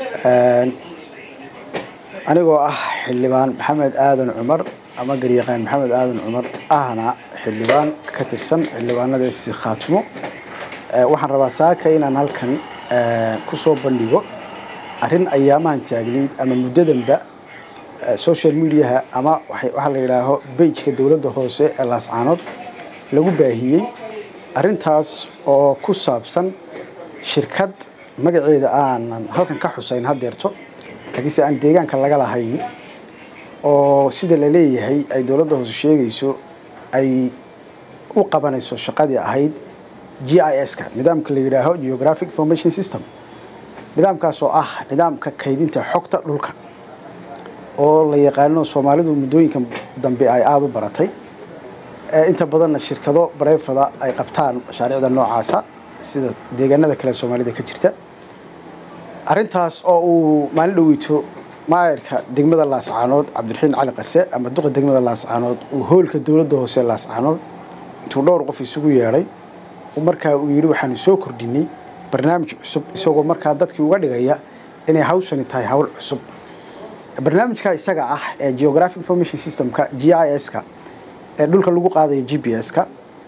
anigoo ah xildhibaan maxamed aadan cumar ama garyaqaan maxamed aadan cumar ahna xildhibaan ka tirsan xildhibaanadaasi khaatimo waxaan rabaa saaka inaan halkan kusoo bandhigo arrin ayaamahan taagnayd ama muddadanba social mediaha ama waxaa la yidhaaho beijka dowladda hoose ee laascaanood lagu baahiyey arrintaas oo ku saabsan shirkad magaceeda aanan halkan ka xusayn haddeerto laakiinse aan deegaanka laga lahayn oo sida la leeyahay ay dowladda hoose sheegayso ay u qabanayso shaqadii ahayd g i s-ka nidaamka la yidhaaho geographic information system nidaamkaas oo ah nidaamka kaydinta xogta dhulka oo la yaqaano soomaalidu muddooyinka dambe ay aada u baratay inta badanna shirkado barefada ay qabtaan mashaariicda noocaasa sida deegaanada kale soomaalida ka jirta arrintaas oo uu maalin dhoweyto maayarka degmada laascaanood cabdiraxiin cali qase ama duqa degmada laascaanood uu hoolka dowladda hoose laascaanood intuu dhowr qof isugu yeedhay markaa uu yidhi waxaanu soo kordhinay barnaamij cusub isagoo markaa dadkii uga dhigaya inay hawshani tahay hawl cusub barnaamijka isaga ah ee geographic information systemka g i s-ka ee dhulka lagu qaadayo g p s-ka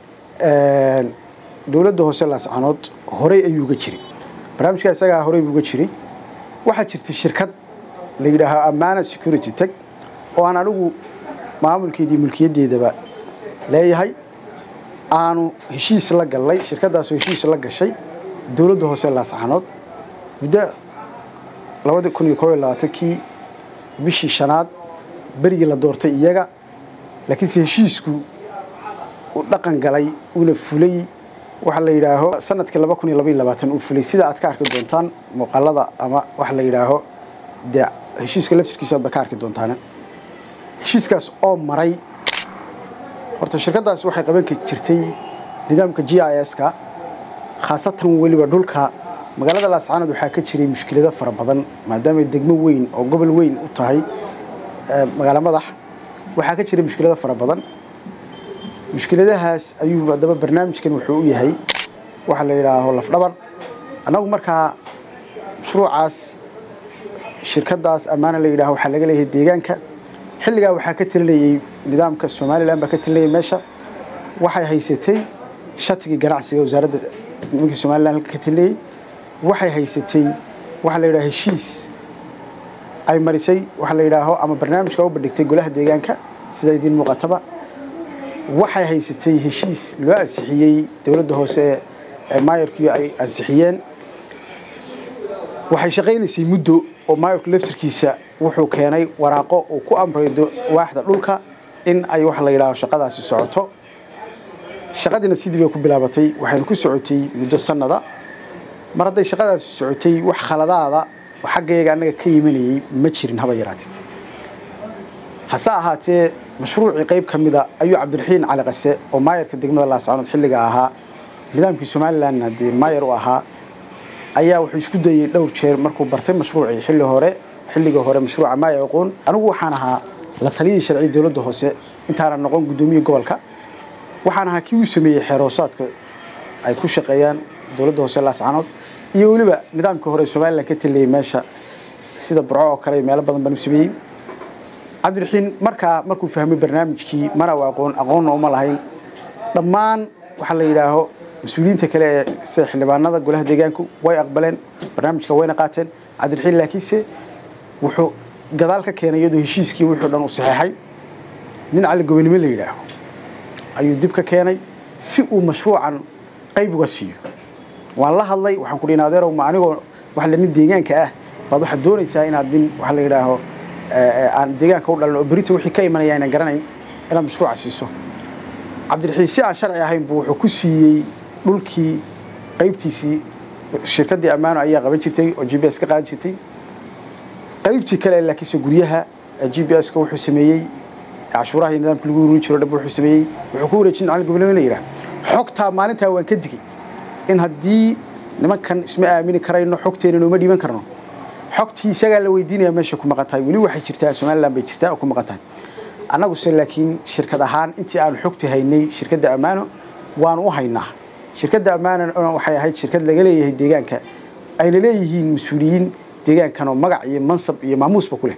dowladda hoose laascaanood horey ayuu uga jiray barnaamijka isagaa horey buu uga jiray waxaa jirtay shirkad la yidhaaho amana security teg oo aan anigu maamulkeedii mulkiyaddeedaba leeyahay aanu heshiis la gallay shirkaddaasoo heshiis la gashay dowladda hoose laascaanood muddo labadi kun iyo koob iyo labaatankii bishii shanaad berigii la doortay iyaga laakiinse heshiisku uu dhaqan galay uuna fulay waxaa la yidhaaho sanadkii laba kun iyo laba iyo labaatan uu fulay sida aad ka arki doontaan muuqaalada ama waxa la yidhaaho dee heshiiska laftirkiisa aad ba ka arki doontaan heshiiskaas oo maray horta shirkaddaas waxay qaban jirtay nidaamka g i s-ka khaasatan weliba dhulka magaalada laascaanood waxaa ka jiray mushkilado fara badan maadaamay degmo weyn oo gobol weyn u tahay magaalo madax waxaa ka jiray mushkilado fara badan mushkiladahaas ayuu haddaba barnaamijkan wuxuu u yahay waxaa la yidhaaho lafdhabar annagu markaa mashruucaas shirkaddaas ammaana la yidhaho waxaa laga leeyahay deegaanka xilligaa waxaa ka talinayey nidaamka somalilan baa ka talinayay meesha waxay haysatay shatigii ganacsiga wasaaradda nimankii somalilan halka ka talinayey waxay haysatay waxaa la yidhaha heshiis ay marisay waxaa la yidhaaho ama barnaamijka u bandhigtay golaha deegaanka sida idiin muuqataba waxay haysatay heshiis loo ansixiyey dowladda hoose ee maayarkii ay ansixiyeen waxay shaqaynaysay muddo oo maayarku laftirkiisa wuxuu keenay waraaqo uu ku amraydo waaxda dhulka in ay waxa la yidhaaho shaqadaasi socoto shaqadiina sidii bay ku bilaabatay waxayna ku socotay muddo sanada mar hadday shaqadaasi socotay wax khaladaada oo xaggayaga annaga ka yimanayay ma jirin haba yaraatee hase ahaatee mashruucii qayb ka mida ayuu cabdiraxiin cali qase oo maayarka degmada laascaanood xilliga ahaa nidaamkii somalilanna dee maayar u ahaa ayaa wuxuu isku dayey dhowr jeer markuu bartay mashruucii xilli hore xilliga hore mashruuca maayar aqoon anigu waxaan ahaa la taliyii sharci dowladda hoose intaanan noqon guddoomiye gobolka waxaan ahaa kii uu sameeyey xeeroosaadka ay ku shaqeeyaan dowladda hoose laascaanood iyo weliba nidaamkii hore somalilan ka taliyey meesha sida burco oo kale meelo badan baan u sameeyey cabdiraxiin markaa markuu fahmay barnaamijkii mana u aqoon aqoonna uma lahayn dhammaan waxaa la yidhaaho mas-uuliyiinta kale ee sida xildhibaanada golaha deegaanku way aqbaleen barnaamijka wayna qaateen cabdiraxiin laakiinse wuxuu gadaal ka keenay iyadoo heshiiskii wuxuu dhan u saxeexay nin cali gobonimo la yidhaaho ayuu dib ka keenay si uu mashruucan qayb uga siiyo waan la hadlay waxaan ku dhihin adeerow ma anigoo wax la nin deegaanka ah baad waxaad doonaysaa inaad nin waxa la yidhaaho aan deegaanka u dhalan oo berita wixii ka imanaya aynan garanayn inaad mashruuca siiso cabdiraxiin si aan sharci ahayn buu wuxuu ku siiyey dhulkii qaybtiisii shirkaddii ammaano ayaa qaban jirtay oo g b s ka qaadan jirtay qaybtii kale laakiinse guryaha g b s-ka wuxuu sameeyey cashuuraha iyo nidaamka lagu ururin jiro dhab wuxuu sameeyey wuxuu ku wareejin cali gobolnimo la yidhaha xogtaa maalintaa waan ka digay in haddii nimankan isma aamini karayno xogteena uma dhiiban karno xogtii isagaa la weydiinaya meesha ku maqan tahay weli waxay jirtaa somalilan bay jirtaa oo ku maqan tahay annaguse laakiin shirkad ahaan intii aanu xogti haynay shirkadda ammaano waanu u haynaa shirkadda ammaano waxay ahayd shirkad laga leeyahay deegaanka ayna leeyihiin mas-uuliyiin deegaankan oo magac iyo mansab iyo maamuusba ku leh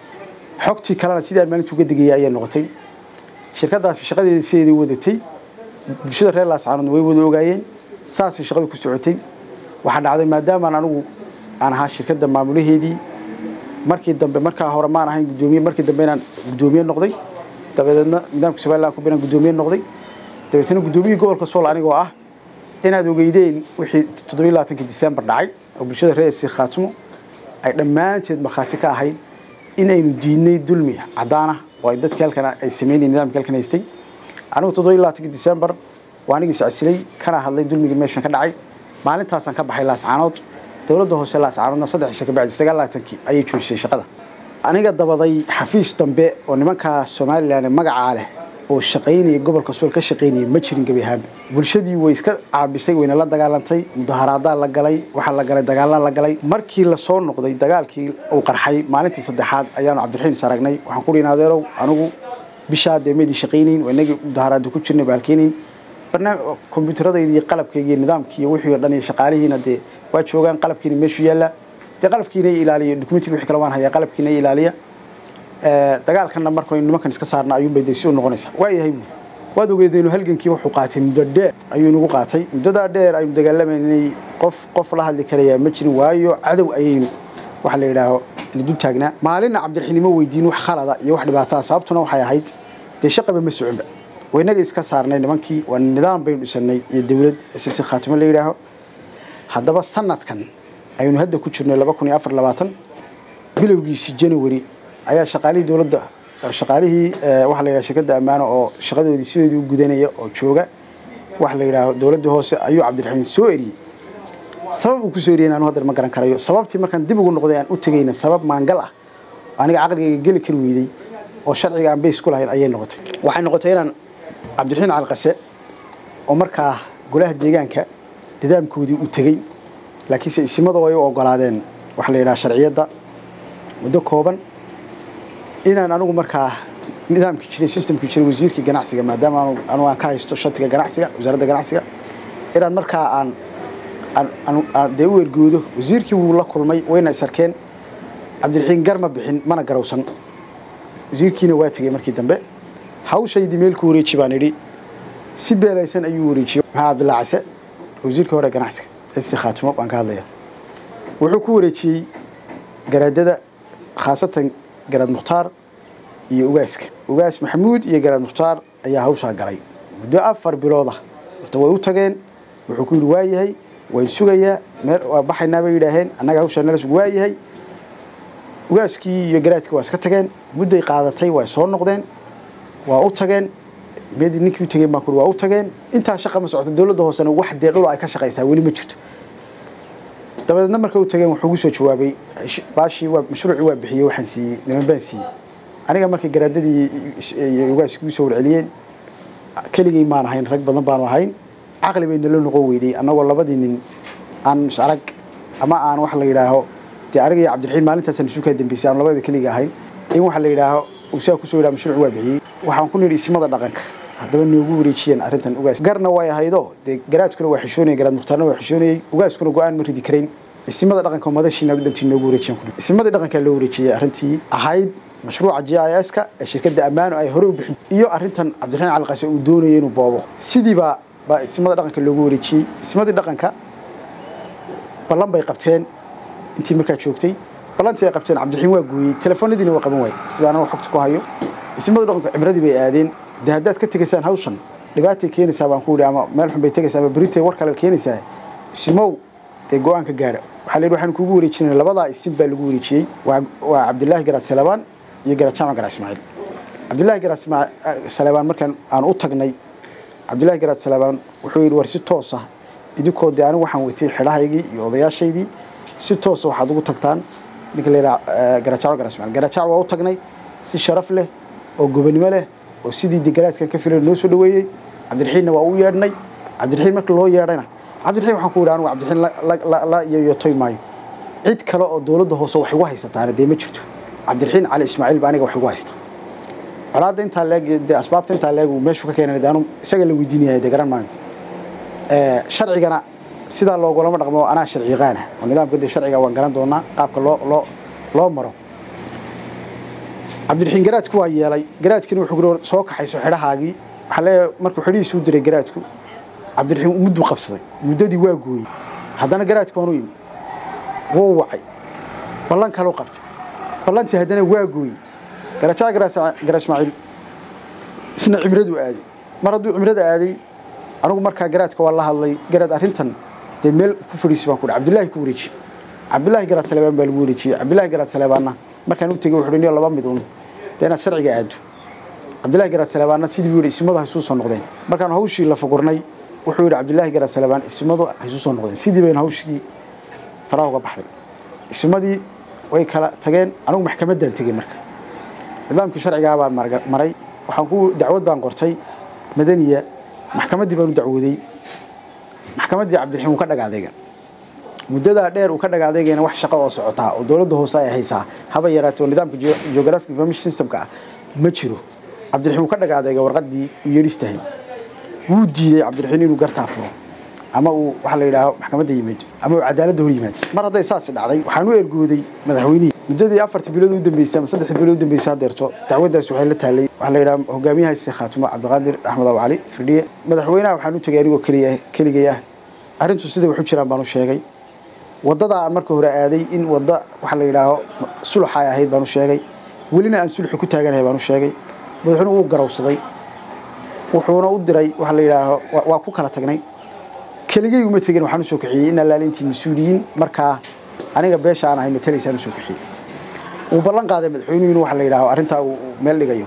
xogtii kalena sidii aan maalinta uga degayay ayay noqotay shirkadaasi shaqadeeda sideedii wadatay bulshada reer laascaanoodna way wada ogaayeen saasay shaqadu ku socotay waxaa dhacday maadaamaan anigu aan ahaa shirkadda maamulaheedii markii dambe markaa hore maan ahayn guddoomiye markii dambe inaan guddoomiye noqday dabadeedna nidaamka somaliland ku inaan guddoomiye noqday dabeetana guddoomiyihii gobolka sool anigoo ah inaad ogeydeen wixii toddobiyi labaatankii disembar dhacay oo bulshada reer si khaatimo ay dhammaanteed markhaati ka ahayd in aynu diidnay dulmi caddaana oo ay dadkii halkan ay sameynayeen nidaamkii halkan haystay anigu toddobiyi labaatankii disembar waa anigii iscasilay kana hadlay dulmigii meeshan ka dhacay maalintaasaan ka baxay laascaanood dowladda hoose laascaanoodna saddex isha kabacdi sagaal labaatankii ayay joojisay shaqada aniga dabaday xafiis dambe oo nimankaa somalilan magacaa leh oo shaqaynaya gobolka sool ka shaqaynaya ma jirin gebi ahaanba bulshadii way iska caabisay wayna la dagaalantay mudaharaadaa la galay waxaa la galay dagaalaa la galay markii lasoo noqday dagaalkii uu qarxay maalintii saddexaad ayaanu cabdiraxiin is aragnay waxaan ku dhihin adeerow anigu bishaa dee maydii shaqaynayn waa inagii mudaharaada ku jirnay baalkeenayn kombyuutaradayda iyo qalabkayga iyo nidaamkii iyo wixii o dhan iyo shaqaalihiina dee waa joogaan qalabkiina meeshu yaalla dee qalabkiina ilaaliya dokumentiga wixii kale waan hayaa qalabkiina ilaaliya dagaalkanna markaynu nimankan iska saarna ayuunbay dee si u noqonaysaa waa yahay buuri waad ogeedaynu halgankii wuxuu qaatay muddo dheer ayuu inagu qaatay muddadaa dheer aynu dagaalamaynay qof qof la hadli karayaa ma jirin waayo cadow ayaynu waxa la yidhaaho dul taagnaa maalinna cabdiraxiinimo weydiin wax khalada iyo wax dhibaataa sababtuna waxay ahayd dee shaqaba ma soconba waynaga iska saarnay nimankii waa nidaam baynu dhisanay iyo dawlad sisi khaatimo la yidhaaho haddaba sanadkan aynu hadda ku jirnay laba kun iyo afar labaatan bilowgiisii january ayaa shaqaalihii dowladda shaqaalihii waxa la yidhaha shirkadda ammaano oo shaqadoodii sidoodii u gudanaya oo jooga waxa la yidhaaho dowladda hoose ayuu cabdiraxiin soo eriyey sabab uu ku soo eriyey anu haddar ma garan karayo sababtii markaan dib ugu noqday aan u tegayna sabab maangal ah aniga caqligayga geli kari weydey oo sharciga aan bays ku lahayn ayay noqotay waxay noqotay inaan cabdiraxiin calqase oo markaa golaha deegaanka nidaamkoodii u tegey laakiinse isimadoo ay u ogolaadeen waxa la yidhaha sharciyadda muddo kooban inaan anigu markaa nidaamkii jiray systemkii jiray wasiirkii ganacsiga maadaama anu aan ka haysto shatiga ganacsiga wasaaradda ganacsiga inaan markaa aan aan dee u ergoodo wasiirkii wuu la kulmay wayna is arkeen cabdiraxiin gar ma bixin mana garowsan wasiirkiina waa tegey markii dambe hawshaydii meel ku wareeji baan idhi si beelaysan ayuu wareejiyey maxaa cabdillah case wasiirkii hore ganacsiga si khaatimo baan ka hadlaya wuxuu ku wareejiyey garaadada khaasatan garaad mukhtaar iyo ugaaska ugaas maxamuud iyo garaad mukhtaar ayaa hawshaa galay muddo afar bilood ah horta way u tageen wuxuu ku yidhi waa yahay wayn sugayaa meel waa baxaynaa bay yidhaaheen annaga hawshaa nala sug waa yahay ugaaskii iyo garaadkii waa iska tageen mudday qaadatay waa soo noqdeen waa u tageen meedii ninkii u tageen baan kuri waa u tageen intaa shaqa ma socoto dowladda hoosena wax dee dhul ay ka shaqaysaa weli ma jirto dabadeedna marka u tageen wuxuu ugu soo jawaabay baashii waa mashruucii waa bixiyey waxaan siiyey niman baan siiyey aniga markay garaadadii iyo ugaaskii ugu soo warceliyeen keligay maan ahayn rag badan baanu ahayn caqli bay nala noqon weyday annagoo labadii nin aan is arag ama aan wax la yidhaaho dee aniga iyo cabdiraxiin maalintaasaan isu kaa dambeysay aan labada keliga ahayn in waxa la yidhaaho uu saa kusoo yidhaha mashruuc waa bixiyey waxaan ku nidhi ismada dhaqanka haddaba noogu wareejiyeen arrintan ugaas garna way ahaydo dee garaadkuna waa xishoonayay garaad mukhtaarna waa xishoonayay ugaaskuna go-aan ma ridi karayn isimada dhaqanka madashiina dhantii noogu wareejiyan ku isimadii dhaqankaa loo wareejiyey arrintii ahayd mashruuca g i s ka ee shirkadda ammaano ay hore u bixin iyo arrintan cabdiraxiin calqase uu doonayay inuu boobo sidiibaa baa isimada dhaqanka loogu wareejiyey isimadii dhaqanka ballan bay qabteen intii markaa joogtay ballantii ay qabteen cabdiraxiin waa gooyey telefoonadiina waa qaban waayey sida anaga xogta ku hayo isimadu dhaqanku cibradii bay aadeen dee haddaad ka tegaysaan hawshan dhibaatay keenaysaa baan ku yidhi ama meel xun bay tegaysaa ama beritay war kale keenaysaa isimow dee go-aanka gaadha waxaa la yidhi waxaan kugu wareejinay labadaa isim baa lagu wareejiyey waa waa cabdillaahi garaad salabaan iyo garaad jaamac garaad ismaaciil cabdillaahi garaad salabaan markaan aan u tagnay cabdillaahi garaad salabaan wuxuu yidhi war si toos ah idinkoo dee anigu waxaan weytay xidhahaygii iyo odayaashaydii si toosa waxaad ugu tagtaan ninka la yidhaha garaajaco garaad ismaaciil garaajac waa u tagnay si sharaf leh oo gobonimo leh oo sidii de garaadkan ka filan noo soo dhaweeyey cabdiraxiinna waa u yeedhnay cabdiraxiin marka loo yeedhayna cabdiraxiin waxaan ku yidhi anigu cabdiraxiin la yoyotoy maayo cid kale oo dowladda hoose wax igu haysataana dee ma jirto cabdiraxiin cali ismaaciil ba aniga wax igu haysta colaadda intaa leeg dee asbaabta intaa leeg uu meeshu ka keenay dee anu isaga la weydiinaya dee garan maayo sharcigana sidaa loogulama dhaqmo anaa sharci yaqaana oo nidaamka dee sharciga waan garan doonaa qaabka loo loo loo maro cabdiraxiin garaadku waa yeelay garaadkina wuxuu kuri soo kaxayso xidhahaagii waxaa leeyahay markuu xidhihiisuu diray garaadku cabdiraxiin mudduu qabsaday muddadii waa gooyey haddana garaadku waanu yimi wuu wacay ballan kaleu qabtay ballantii haddana waa gooyey garajaa gara ismaaciil isna cimraduu aaday mar hadduu cimrada aaday anigu markaa garaadka waa la hadlay garaad arrintan dee meel ku fadhiisi baan ku dhi cabdullaahi ku wareeji cabdullaahi garaad saleebaan baa lagu wareejiyey cabdullaahi garaad saleebaanna markaan u tegey wuxuu niyo laba mid un dee inaad sharciga aado cabdullaahi garaad saleebaanna sidii buu yidhi isimadu haysuu soo noqdeen markaan hawshii la fagurnay wuxuu yidhi cabdullaahi garaad saleebaan isimadu haysuu soo noqdeen sidii bayna hawshii faraha uga baxday isimadii way kala tageen anigu maxkamaddaan tegey marka nidaamkii sharcigaa baan maray waxaan ku dacwad baan qortay madaniya maxkamaddii baan u dacwooday maxkamaddii cabdiraxiim uu ka dhagaadeega muddadaa dheer uu ka dhagaadeegayna wax shaqo oo socotaa oo dowladda hoose ay haysaa haba yaraato nidaamka geographic information systemka ah ma jiro cabdiraxiim uu ka dhagaadeega warqaddii uu yeedhistahay wuu diiday cabdiraxiim inuu gartaa furo ama uu waxa la yidhaaho maxkamadda yimaado ama uu cadaaladda hor yimaado mar hadday saasi dhacday waxaan u ergooday madaxweynihii muddadii afartii bilood u dambeysay ama saddexdii bilood u dambeysay hadeerto dacwaddaas waxay la taalay waxaa la yidhaha hogaamiyaha si khaatumo cabdiqaadir axmed abu cali firdhiye madaxweynaha waxaan u tegay anigoo keliya keligay ah arrintu siday wax u jiraan baan u sheegay waddadaa aan marka hore aaday in wadda waxa la yidhaaho suluxa ay ahayd baan u sheegay welina aan sulxi ku taaganahay baan u sheegay madaxweynuhu wuu garawsaday wuxuuna u diray waxa la yidhaaho waa ku kala tagnay keligay uma tegin waxaan usoo kaxiyey in allaale intii mas-uuliyiin markaa aniga beesha aan ahay matalaysaan usoo kaxiyey wuu ballan qaaday madaxweynuhu in waxa la yidhaaho arrintaa uu meel dhigayo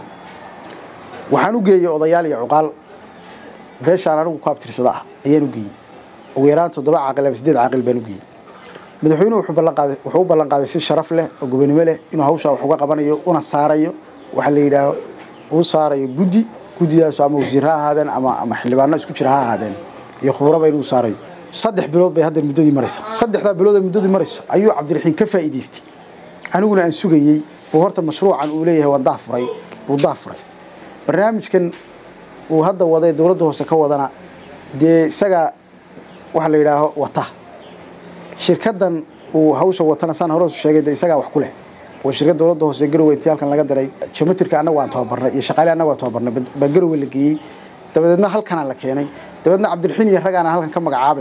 waxaan u geeyey odayaal iyo cuqaal beeshaan anigu ku abtirsada ah ayaan u geeyey ugu yaraan toddoba caaqil ama siddeed caaqil baan u geeyey madaxweynuhu wuxuu ballan qaaday wuxuu u ballan qaaday si sharaf leh oo gobonimo leh inuu hawshaa wax uga qabanayo una saarayo waxa la yidhaaho uu saarayo guddi guddidaasu ama wasiir ha ahaadeen ama ama xildhibaano isku jira ha ahaadeen iyo khubraba inuu saarayo saddex bilood bay hadda muddadii maraysa saddexdaa bilood ee muddadii marayso ayuu cabdiraxiin ka faa'iidaystay aniguna aan sugayey buu horta mashruucan uu leeyahay waan daafuray wuu daafuray barnaamijkan uu hadda waday dowladda hoose ka wadana dee isagaa waxa la yidhaaho wata shirkaddan uu hawsha watana saan hore sheegay dee isagaa wax ku leh waa shirkad dowladda hoose garowe intii halkan laga diray jamatirka annagu aan tababarnay iyo shaqaale annagu aan tababarnay baa garowe la geeyey dabadeedna halkanaa la keenay dabeedna cabdiraxiin iyo rag aanan halkan ka magacaabay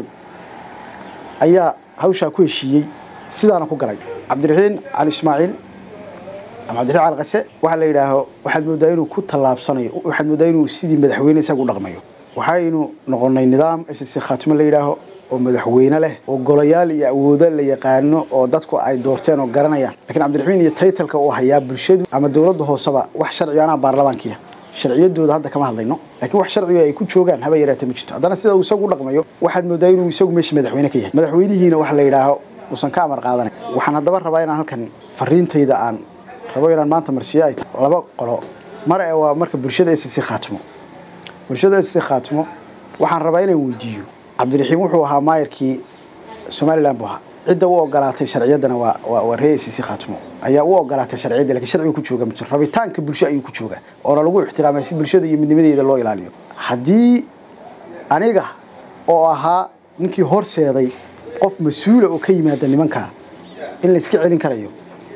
ayaa hawshaa ku heshiiyey sidaana ku galay cabdiraxiin cali ismaaciil ama cabdiraxiin cali qase waxaa la yidhaaho waxaad mooddaa inuu ku tallaabsanayo waxaad mooddaa inuu sidii madaxweyne isaga u dhaqmayo waxaynu noqonnay nidaam ss khaatimo la yidhaaho oo madaxweyne leh oo golayaal iyo awoodo la yaqaano oo dadku ay doorteen oo garanayaan lakiin cabdiraxiin iyo taytalka uu hayaa bulshadu ama dowladda hooseba wax sharciga anaa baarlamaankiya sharciyadooda hadda kama hadlayno laakiin wax sharciga ay ku joogaan haba yaraata ma jirto haddana sida uu isagu u dhaqmayo waxaad mooddaa inuu isagu meesha madaxweyne ka yahay madaxweynihiina waxa la yidhaaho uusan ka amar qaadanay waxaan haddaba rabaa inaan halkan fariintayda aan rabo inaan maanta marsiyo ay tahay laba qolo mar ee waa marka bulshada ss khaatimo bulshada ss khaatimo waxaan rabaa inaan weydiiyo cabdiraxiim wuxuu ahaa maayarkii somalilan buu ahaa cidda u ogolaatay sharciyaddana waa waa ree ss khaatimo ayaa u ogolaatay sharciyadda lakin sharciga ku jooga ma jiro rabitaanka bulsho ayuu ku joogaa oona lagu ixtiraamay si bulshada iyo midnimadeeda loo ilaaliyo haddii aniga oo ahaa ninkii horseeday qof mas-uula oo ka yimaada nimankaa in la iska celin karayo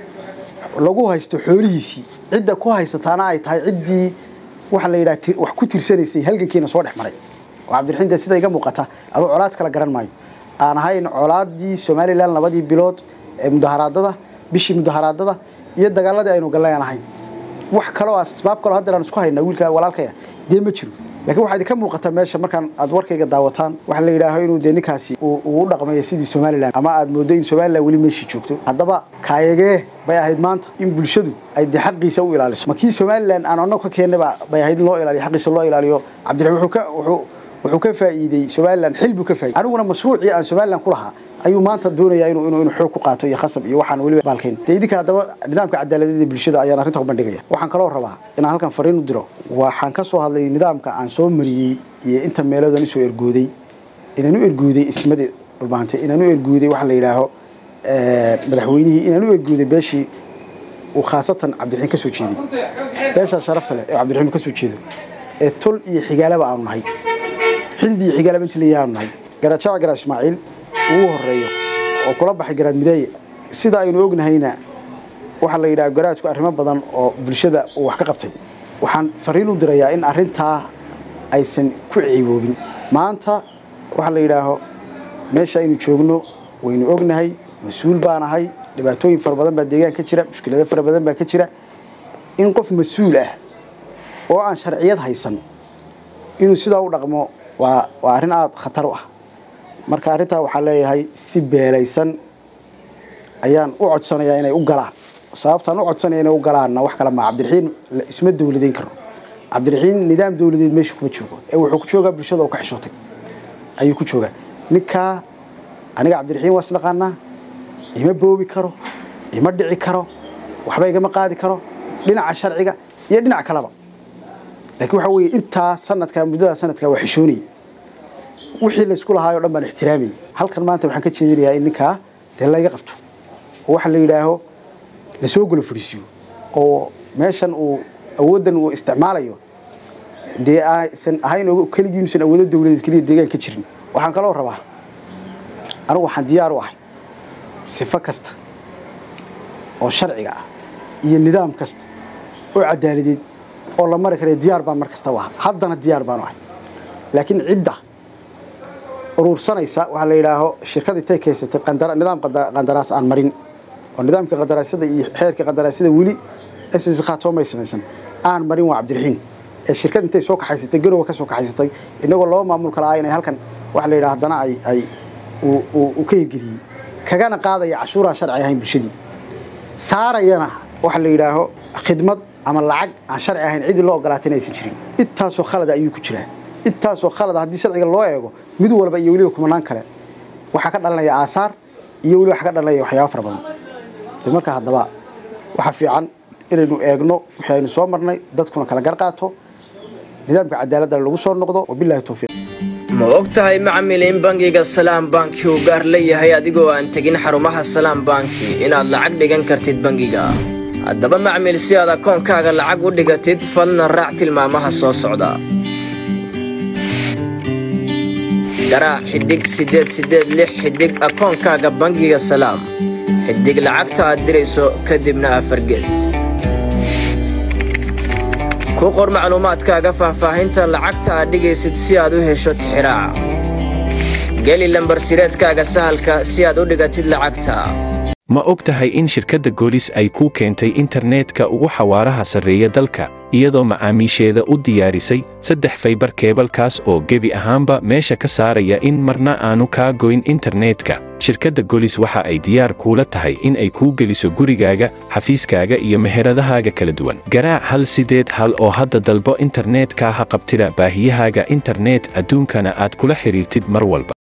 lagu haysto xoolihiisii cidda ku haysataana ay tahay ciddii waxa la yidhaha wax ku tirsanaysay halgankiina soo dhex maray oo cabdiraxiin dee sida iga muuqata aduu colaad kala garan maayo aan ahayn colaaddii somalilan labadii bilood ee mudaharaadada bishii mudaharaadada iyo dagaaladii aynu gallay aan ahayn wax kaloo asbaab kaloo haddeer aan isku haynaa wiilka walaalkaya dee ma jiro lakiin waxaa idinka muuqata meesha markaan aad warkayga daawataan waxaa la yidhaaho inuu dee ninkaasi uu u dhaqmayo sidii somalilan ama aad mooddo in somalilan weli meeshii joogto haddaba kaayagee bay ahayd maanta in bulshadu ay dee xaqiisa u ilaaliso ma kii somalilan aan annagu ka keennaba bay ahayd in loo ilaaliyo xaqiisa loo ilaaliyo cabdiraxiim wuxuu ka wuxuu wuxuu ka faa'iiday somalilan xil buu ka faa'iday aniguna mashruucii aan somalilan ku lahaa ayuu maanta doonayaa inuu inuu inuu xoog ku qaato iyo khasab iyo waxaan weliba baalkayn dee idinka haddaba nidaamka cadaaladda bulshada ayaan arrinta ku bandhigaya waxaan kaloo rabaa inaan halkan fariin u diro waxaan ka soo hadlay nidaamka aan soo mariyey iyo inta meeloodaan isoo ergooday inaan u ergooday ismadii dhulbaantay inaan u ergooday waxa la yidhaaho madaxweynihii inaan u ergooday beeshii uu khaasatan cabdiraxiin ka soo jeeday beeshaa sharafta leh ee cabdiraxiin ka soo jeedo ee tol iyo xigaalaba aanu nahay xidid iyo xigaalaba intii leeyahay aanu nahay garaajaca garaa ismaaciil ugu horeeyo oo kula baxay garaad mideeye sida aynu ognahayna waxaa la yidhaha garaadku arrimo badan oo bulshada uu wax ka qabtay waxaan fariin u dirayaa in arrintaa aysan ku ciiboobin maanta waxaa la yidhaaho meesha aynu joogno waynu ognahay mas-uul baan ahay dhibaatooyin fara badan baa deegaan ka jira mushkilado fara badan baa ka jira in qof mas-uul ah oo aan sharciyad haysan inuu sidaa u dhaqmo waa waa arrin aada khatar u ah marka arrintaa waxaa leeyahay si beelaysan ayaan u codsanayaa inay u galaan sababtaan u codsanaya inay u galaanna wax kale maa cabdiraxiin isma dawladeyn karo cabdiraxiin nidaam dawladeed meesha kuma joogo ee wuxuu ku joogaa bulshada oo ka xishootay ayuu ku joogaa ninkaa aniga cabdiraxiin waa isnaqaanaa ima boobi karo ima dhici karo waxba igama qaadi karo dhinaca sharciga iyo dhinac kaleba laakiin waxaa weeye intaa sanadkaa muddada sanadkaa waa xishoonayay wixii laysku lahaay o dhan baan ixtiraamayay halkan maanta waxaan ka jeedinayaa in ninkaa dee layga qabto oo waxa la yidhaaho lasoo golo fadhiisiyo oo meeshan uu awooddan uu isticmaalayo dee aysan ahayn keligii inuusan awoodo dawladeed keliya deegaan ka jirin waxaan kaloo rabaa anigu waxaan diyaar u ahay sifo kasta oo sharciga ah iyo nidaam kasta oo cadaaladeed oo la mari kara diyaar baan mar kasta u ahaa haddana diyaar baan u ahay laakiin cidda urursanaysa waxaa la yidhaaho shirkad intay keysatay nidaam qandaraas aan marin oo nidaamka qandaraasyada iyo xeerka qandaraasyada weli ss khaatoomay samaysan aan marin waa cabdiraxiin ee shirkad intay soo kaxaysatay garowa ka soo kaxaysatay inagoo laba maamul kala ah inay halkan waxa la yidhaha haddana ay ay uu ka hirgeliyey kagana qaadaya cashuuraan sharci ahayn bulshadii saarayana waxa la yidhaaho khidmad ama lacag aan sharci ahayn ciddii loo ogolaatay inaysan jirin intaasoo khalada ayuu ku jiraa intaasoo khalada haddii sharciga loo eego mid walba iyo weliba kumanaan kale waxaa ka dhalanaya aasaar iyo weliba waxaa ka dhalanaya waxyaaba fara badan de marka haddaba waxaa fiican inaynu eegno wixii aynu soo marnay dadkuna kala gar qaato nidaamka cadaaladana lagu soo noqdo wabilahi towfiiq ma og tahay macmil in bangiga salaam banki uu gaar leeyahay adigoo aan tegin xarumaha salaam banki inaad lacag dhigan kartid bangiga haddaba macmil si aad akoonkaaga lacag u dhigatid falna raac tilmaamaha soo socda garaac xidhig siddeed siddeed lix xidhig akoonkaaga bangiga salaam xidhig lacagta aad dirayso kadibna afargees ku qor macluumaadkaaga faahfaahinta lacagta aad dhigaysid si aad u hesho tixiraaca geli lambarsireedkaaga sahalka si aad u dhigatid lacagta ma og tahay in shirkadda goolis ay kuu keentay internetka ugu xawaaraha sarreeya dalka iyadoo macaamiisheeda u diyaarisay saddex faybar keebalkaas oo gebi ahaanba meesha ka saaraya in marna aanu kaa goyn internetka shirkadda golis waxa ay diyaar kuula tahay in ay kuu geliso gurigaaga xafiiskaaga iyo meheradahaaga kala duwan garaac hal sideed hal oo hadda dalbo internetka ha qabtida baahiyahaaga internet adduunkana aad kula xidhiirtid mar walba